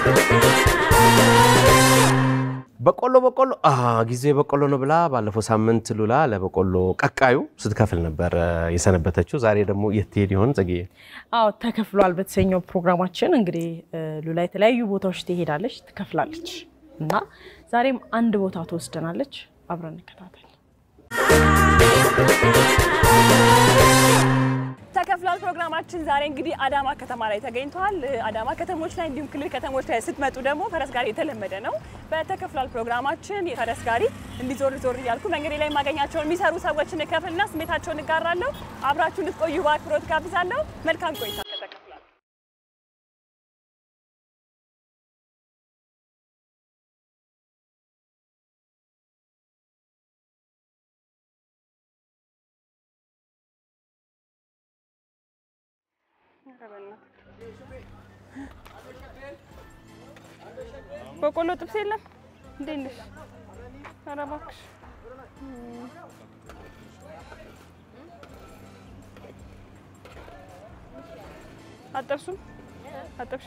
በቆሎ በቆሎ አ ጊዜ በቆሎ ነው ብላ ባለፈው ሳምንት ሉላ ለበቆሎ ቀቃዩ ስትከፍል ነበር የሰነበተችው። ዛሬ ደግሞ የት ትሄድ ይሆን ጽጌዬ? አዎ ተከፍሏል። በተሰኘው ፕሮግራማችን እንግዲህ ሉላ የተለያዩ ቦታዎች ትሄዳለች፣ ትከፍላለች እና ዛሬም አንድ ቦታ ትወስደናለች። አብረን እንከታተል። ተከፍሏል ፕሮግራማችን ዛሬ እንግዲህ አዳማ ከተማ ላይ ተገኝተዋል። አዳማ ከተሞች ላይ እንዲሁም ክልል ከተሞች ላይ ስትመጡ ደግሞ ፈረስ ጋሪ የተለመደ ነው። በተከፍሏል ፕሮግራማችን የፈረስ ጋሪ እንዲዞር ዞር እያልኩ መንገዴ ላይ የማገኛቸውን የሚሰሩ ሰዎችን እከፍልና ስሜታቸውን እጋራለሁ። አብራችሁ እንድትቆዩ በአክብሮት ጋብዛለሁ። መልካም ቆይታ ከተከፍሏል። በቆሎ ጥብስ የለም። እንዴት ነሽ? ኧረ እባክሽ አጠብሱም አጠብሽ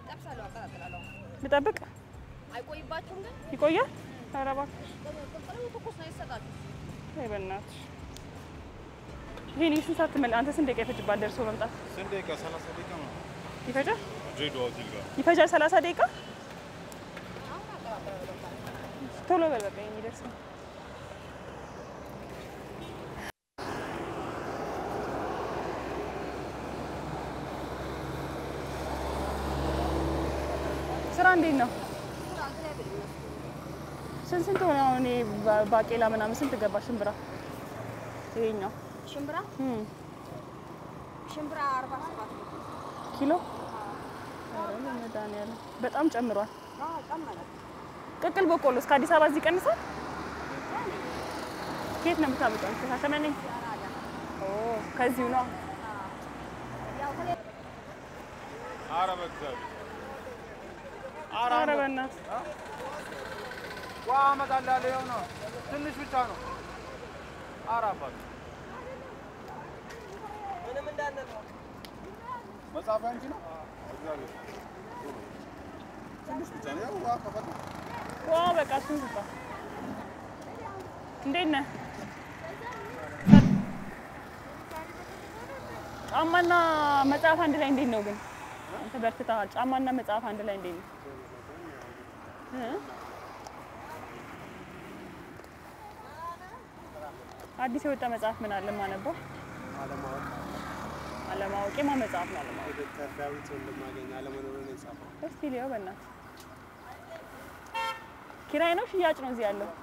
ልጠብቅ አይቆይባችሁም ግን ይቆያል። ኧረ እባክሽ ቅልቅሉ ትኩስ ነው ይሰጣል። አይ በእናትሽ ይሄን የስንት ሰዓት ትመል አንተ ስንት ደቂቃ ይፈጅባል ደርሶ መምጣት? ስንት ደቂቃ? ሰላሳ ደቂቃ ነው። ይፈጃል ድሬዳዋ ሆቴል ጋር ይፈጃል 30 ደቂቃ ቶሎ በል በቃ የሚደርስ ነው። ስራ እንዴት ነው? ስንት ስንት ሆነ? አሁን ይሄ ባ- ባቄላ ምናምን ስንት ገባ? ሽምብራ ይሄኛው ሽምብራ እም፣ ሽምብራ አርባ ሰባት ነው። ኪሎ ኧረ በመድኃኒዓለም በጣም ጨምሯል። አዎ ጨመረ። ቅቅል በቆሎ እስከ አዲስ አበባ እዚህ ይቀንሳል? ከየት ነው የምታመጣው? ከሻሸመኔ? ኦ ከዚሁ ነው። ያው ከሌ- ኧረ በእግዚአብሔር ኧረ በእናትህ ውሃ አመጣልሃለሁ። ይኸው ነው፣ ትንሽ ብቻ ነው። ኧረ አባት መጽሐፍ አንቺ ነው። እግዚአብሔር ትንሽ ብቻ ነው። ያው ውሃ ከፈለ ዋ በቃ እሱን ስጣ። እንዴት ነህ? ጫማና መጽሐፍ አንድ ላይ እንዴት ነው ግን? አንተ በርትተሃል። ጫማና መጽሐፍ አንድ ላይ እንዴት ነው? እ? አዲስ የወጣ መጽሐፍ ምን አለ የማነበው? አለማወቅ የማ መጽሐፍ ነው አለማወቅ? ዶክተር ዳዊት ወንድማገኝ አለመኖሩን የጻፈው እስቲ ሊያው በእናትህ ኪራይ ነው ሽያጭ ነው እዚህ ያለው?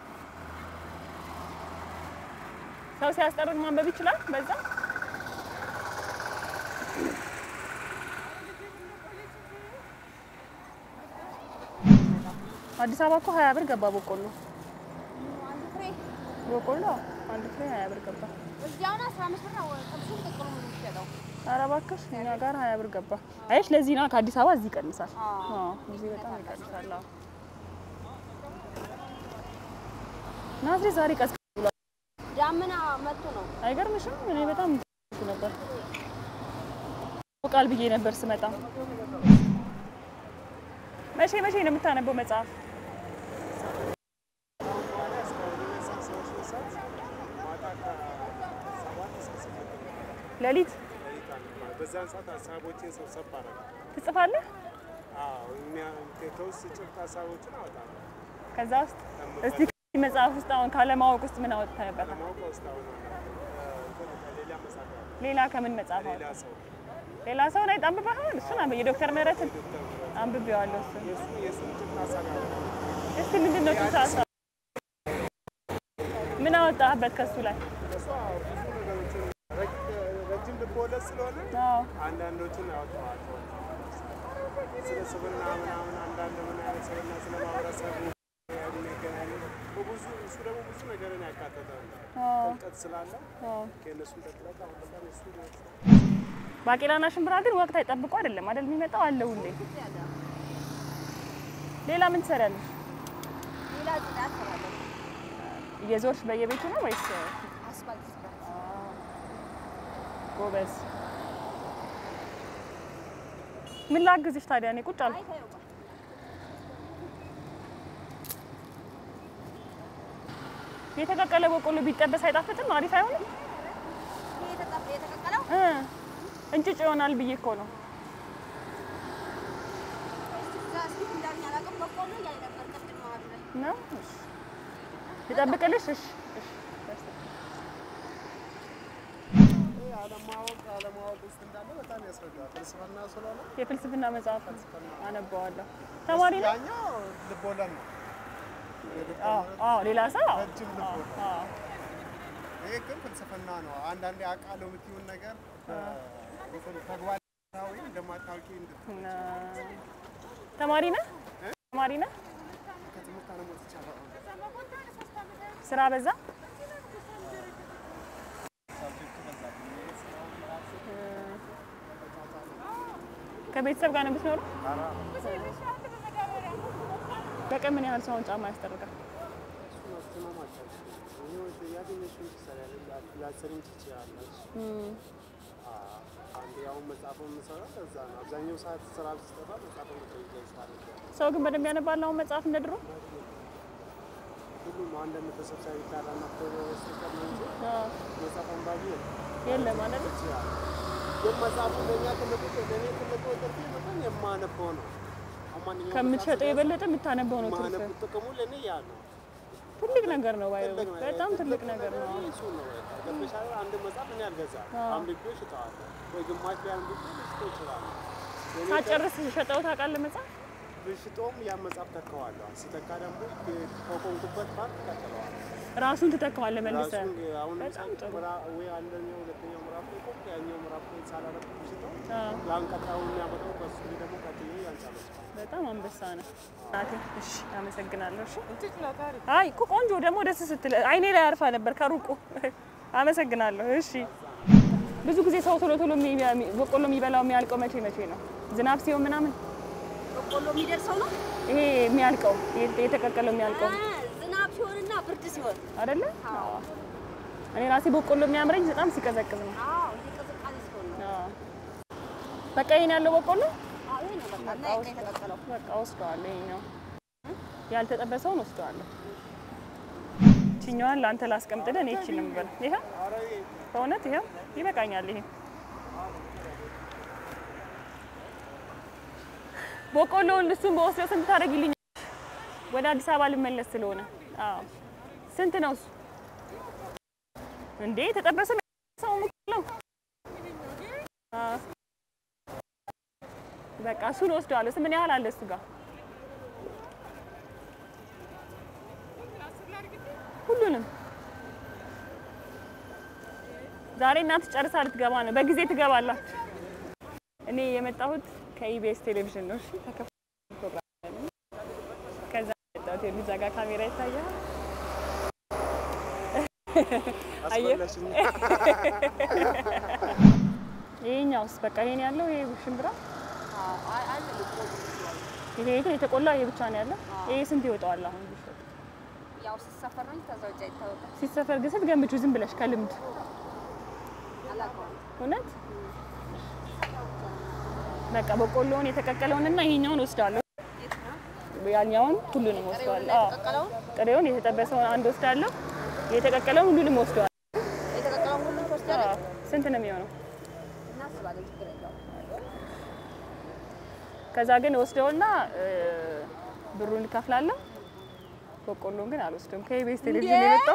ሰው ሲያስጠርቅ ማንበብ ይችላል በዛ? አዲስ አበባ እኮ ሀያ ብር ገባ በቆሎ አንድ ፍሬ በቆሎ አንድ ፍሬ ሀያ ብር ገባ። እዚህ አሁን አስራ አምስት ብር ነው ጥብሱም ቅቅሉ ነው የሚሸጠው። ኧረ እባክሽ እኛ ጋር ሀያ ብር ገባ። አየሽ ለዚህ ነው ከአዲስ አበባ እዚህ ይቀንሳል። አዎ። አዎ እዚህ በጣም ይቀንሳል። አዎ ናዝሬት ዛሬ ቀስ ዳመና መጥቶ ነው። አይገርምሽም? እኔ በጣም ነበር ቃል ብዬ ነበር ስመጣ። መቼ መቼ ነው የምታነበው መጽሐፍ? ሌሊት በዛን ሰዓት ሀሳቦችን ሰብሰብ አደረገ። ትጽፋለህ? አዎ የሚያ- ከውስጥ ጭብጥ ሀሳቦችን አወጣለሁ። ከዛ ውስጥ እስቲ ከዚህ መጽሐፍ ውስጥ አሁን ካለማወቅ ውስጥ ምን አወጥተህበታል? ለማወቅ ውስጥ አሁን ሌላ መጽሐፍ አለ። ሌላ ከምን መጽሐፍ ሌላ አወጣህ? ሰው ሌላ ሰው ላይ አንብበሃል? እሱን አንብ የዶክተር ምህረትን አንብቤዋለሁ። እሱን የእሱ የእሱን ጭብጥ ሀሳብ አለ። እስቲ ምንድን ነው ጭብጥ ሀሳብ? ምን አወጣህበት ከሱ ላይ? እሱ አዎ ብዙ ነገሮችን ረጅ- ረጅም ልቦለድ ስለሆነ አዎ አንዳንዶቹን አወጣዋለሁ። ስለ ስብና ምናምን አንዳንድ ምን አይነት ስብና ስለ ማህበረሰቡ የሚገናኙ ብዙ እሱ ደግሞ ብዙ ነገርን ያካተተ ነው። አዎ ጥልቀት ስላለ አዎ። ከእነሱን ጠቅለቅ አሁን በጣም እሱ ባቄላና ሽምብራ ግን ወቅት አይጠብቁ አይደለም አይደል የሚመጣው አለ ሁሌ። ሌላ ምን ትሰሪያለሽ? ሌላ ጽዳት እሰራለሁ። እየዞርሽ በየቤቱ ነው ወይስ? አስፋልት ጽዳት ጎበዝ። ምን ላግዝሽ ታዲያ? እኔ ቁጭ አልኩ። አይ ተይው በቃ። የተቀቀለ በቆሎ ቢጠበስ አይጣፍጥም? አሪፍ አይሆንም? ይሄ የተጠ- የተቀቀለው እ እንጭጭ ይሆናል ብዬ እኮ ነው። እስቲ እዛ እስኪ እንዳልኝ አላውቅም። በቆሎ እያለ ነበር ቅድም መሀሉ ላይ። ነው እሺ። ልጠብቅልሽ? እሺ እሺ። ይህ አለማወቅ አለማወቅ ውስጥ እንዳለ በጣም ያስረዳል። ፍልስፍና ስለሆነ የፍልስፍና መጽሐፍ አነበዋለሁ። ተማሪ ነው? ያኛው ልቦለድ ነው። አዎ አዎ። ሌላ ሰው አዎ ረጅም ልቦለድ። አዎ። ይሄ ግን ፍልስፍና ነው። አንዳንዴ አውቃለሁ የምትይውን ነገር ተግባራዊ እንደማታውቂ እንድት እና ተማሪ ነህ? ተማሪ ነህ? ከትምህርት አለሞት ይቻላል። ስራ በዛ? ሳብጀክቱ በዛብኝ። ይሄ ስራውን ራሱ ከቤተሰብ ጋር ነው የምትኖረው? ኧረ በቀን ምን ያህል ሰውን ጫማ ያስጠርጋል? እሱን ማስተማማት አልችልም። ይሄ ያገኘሽውን ትሰሪያለሽ፣ ላትሰሪም ትችያለሽ። አ- አንዴ አሁን መጽሐፍ የምሰራው ለዛ ነው። አብዛኛው ሰዓት ስራ ስጠፋ መጽሐፍ መጠየቅ ሳደርግ ሰው ግን በደንብ ያነባል አሁን መጽሐፍ እንደ ድሮ? ሁሉም አንድ ተሰብሳቢ ካላናፈ በስተቀር ነው እንጂ አዎ። መጽሐፍ አንባቢ የለም። የለም አይደል? ይችላል ግን መጽሐፉ ለእኛ ትልቁ ለእኔ ትልቁ ጥርፊ በጣም የማነበው ነው። አሁን ማንኛውም ከምትሸጠው መጽሐፍ የበለጠ የምታነበው ነው ትርፍ። ማነብ ጥቅሙ ለእኔ ያ ነው። ትልቅ ነገር ነው ባይ ትልቅ ነገር- በጣም ትልቅ ነገር ነው። እሱ ነው በቃ። ገብቶሻል? አንድ መጽሐፍ እኔ አልገዛም። አንብቤ እሽጠዋለሁ ወይ ግማሽ ላይ አንብቤ ልሽጠው እችላለሁ። የእኔ ሳጨርስ ሸጠው ታውቃለህ መጽሐፍ? ብሽጦም ያን መጽሐፍ ተካዋለሁ። ሲተካ ደግሞ ከቆምኩበት ፓርት ቀጥለዋል። ራሱን ትተካዋለህ መልሰህ። ራሱን አሁን በጣም ለምሳሌ ጥሩ። ምዕራ- ወይ አንደኛው ሁለተኛው ምዕራፍ ላይ ቆምኩ፣ ያኛው ምዕራፍ ላይ ሳላረግ ብሽጠው አዎ። ያን ቀጣዩ የሚያመጣው በሱ ላይ ደግሞ ቀጥዬ ያን ጨረስኩ። በጣም አንበሳ ነው። ናቴ እሺ፣ አመሰግናለሁ። እሺ። አይ እኮ ቆንጆ ደግሞ ደስ ስትል አይኔ ላይ አርፋ ነበር ከሩቁ። አመሰግናለሁ። እሺ። ብዙ ጊዜ ሰው ቶሎ ቶሎ የሚ- የሚ- በቆሎ የሚበላው የሚያልቀው መቼ መቼ ነው? ዝናብ ሲሆን ምናምን በቆሎ የሚደርሰው ነው ይሄ የሚያልቀው የተ- የተቀቀለው የሚያልቀው አ፣ ዝናብ ሲሆንና ብርድ ሲሆን። አይደለ? አዎ። እኔ ራሴ በቆሎ የሚያምረኝ በጣም ሲቀዘቅዝ ነው። አዎ ይሄ ቅዝቃዜ ሲሆን ነው። አዎ። በቃ ይሄን ያለው በቆሎ አዎ ይሄ ነው በቃ እና ይሄ የተቀቀለው። በቃ ወስደዋለሁ። ይሄኛው ያልተጠበሰውን ወስደዋለሁ። ችኛዋን ለአንተ ላስቀምጥልህ። እኔ እቺን ነው የምበላው። ይሄ በእውነት ይሄ ይበቃኛል። ይሄ በቆሎውን እሱን በወስደው ስንት ታደርጊልኛል? ወደ አዲስ አበባ ልመለስ ስለሆነ። አዎ ስንት ነው እሱ? እንዴ ተጠበሰ ሰው ነው። አዎ በቃ እሱን ወስደዋለሁ። ምን ያህል አለ እሱ ጋር? ሁሉንም ዛሬ እናት ጨርሳ ልትገባ ነው። በጊዜ ትገባላችሁ። እኔ የመጣሁት ከኢቢኤስ ቴሌቪዥን ነው። እሺ ተከፍቶ ፕሮግራም አለን። ከዛ የመጣሁት የሉዛ ጋር ካሜራ ይታያል። አየህ? አስበላሽኝ። ይሄኛውስ በቃ ይሄን ያለው ይሄ ሽምብራ አዎ አይ አለ ልቆ ይሄ ግን የተቆላ ይሄ ብቻ ነው ያለው። ይሄ ስንት ይወጣዋል አሁን ቢሸጥ? ያው ሲሰፈር ነው እንጂ ከዛ ውጭ አይታወቅም። ሲሰፈር ግን ስትገምቹ ዝም ብለሽ ከልምድ አላውቀውም። እውነት በቃ በቆሎውን የተቀቀለውንና ይሄኛውን ወስዳለሁ። የት ነው? ያኛውን ሁሉንም ወስዳለሁ። አዎ የተቀቀለውን ጥሬውን የተጠበሰውን አንድ ወስዳለሁ። የተቀቀለውን ሁሉንም ወስደዋል። የተቀቀለውን ሁሉም ትወስጃለሽ? ስንት ነው የሚሆነው? እናስባለን፣ ችግር የለውም። ከዛ ግን ወስደውና እ፣ ብሩን እከፍላለሁ። በቆሎን ግን አልወስደውም። ከኢቢኤስ ቴሌቪዥን የመጣው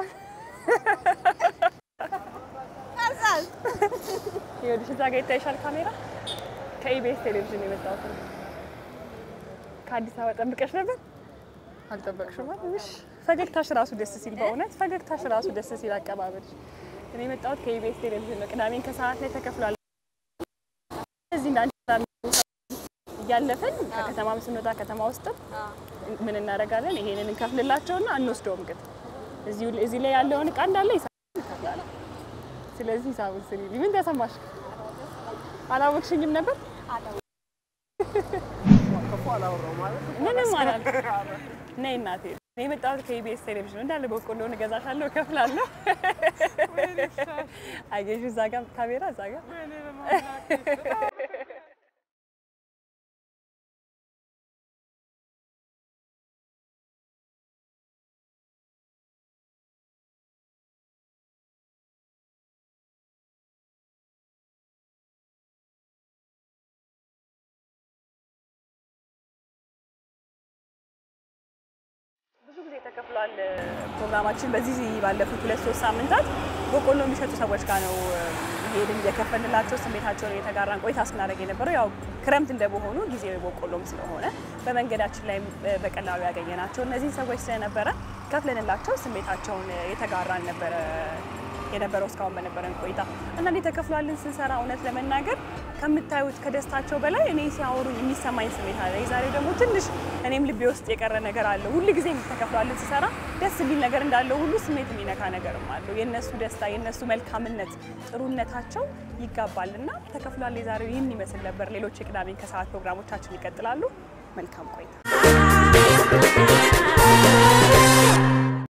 ከዛስ? ይኸውልሽ እዛ ጋር ይታይሻል ካሜራ። ከኢቢኤስ ቴሌቪዥን የመጣሁት ነው። ከአዲስ አበባ ጠብቀሽ ነበር? አልጠበቅሽም አይደል? እሺ። ፈገግታሽ ራሱ ደስ ሲል፣ በእውነት ፈገግታሽ ራሱ ደስ ሲል አቀባበልሽ። እኔ የመጣሁት ከኢቢኤስ ቴሌቪዥን ነው። ቅዳሜን ከሰዓት ላይ ተከፍሏል። እዚህ እንዳንቺ እያለፍን ከከተማም ስንወጣ ከተማ ውስጥም ምን እናደርጋለን? ይሄንን እንከፍልላቸውና አንወስደውም። ግን እዚሁ እዚህ ላይ ያለውን እቃ እንዳለ ሂሳብ እንከፍላለን። ስለዚህ ሂሳቡን ስሪልኝ። ምን ተሰማሽ? አላወቅሽኝም ነበር? ክፉ አላወራሁም ማለት ምንም አላልኩም። ነይ እናቴ፣ እኔ የመጣሁት ከኢቢኤስ ቴሌቪዥን እንዳለ በቆሎውን እገዛሻለሁ፣ እከፍላለሁ። አየሽ፣ እዛ ጋር ካሜራ እዛ ጋር የተከፍሏል ፕሮግራማችን በዚህ ባለፉት ሁለት ሶስት ሳምንታት በቆሎ የሚሸጡ ሰዎች ጋር ነው ሄድን እየከፈልንላቸው ስሜታቸውን እየተጋራን ቆይታ ስናደርግ የነበረው ያው ክረምት እንደመሆኑ ጊዜው የበቆሎም ስለሆነ በመንገዳችን ላይ በቀላሉ ያገኘናቸው እነዚህ ሰዎች ስለነበረ ከፍለንላቸው ስሜታቸውን የተጋራን ነበረ የነበረው እስካሁን በነበረን ቆይታ አንዳንዴ ተከፍሏልን ስንሰራ እውነት ለመናገር ከምታዩት ከደስታቸው በላይ እኔ ሲያወሩ የሚሰማኝ ስሜት አለ። የዛሬው ደግሞ ትንሽ እኔም ልቤ ውስጥ የቀረ ነገር አለ። ሁል ጊዜ ተከፍሏልን ስሰራ ደስ የሚል ነገር እንዳለው ሁሉ ስሜት የሚነካ ነገርም አለው። የእነሱ ደስታ፣ የእነሱ መልካምነት፣ ጥሩነታቸው ይጋባልና ተከፍሏል የዛሬው ይህን ይመስል ነበር። ሌሎች የቅዳሜ ከሰዓት ፕሮግራሞቻችን ይቀጥላሉ። መልካም ቆይታ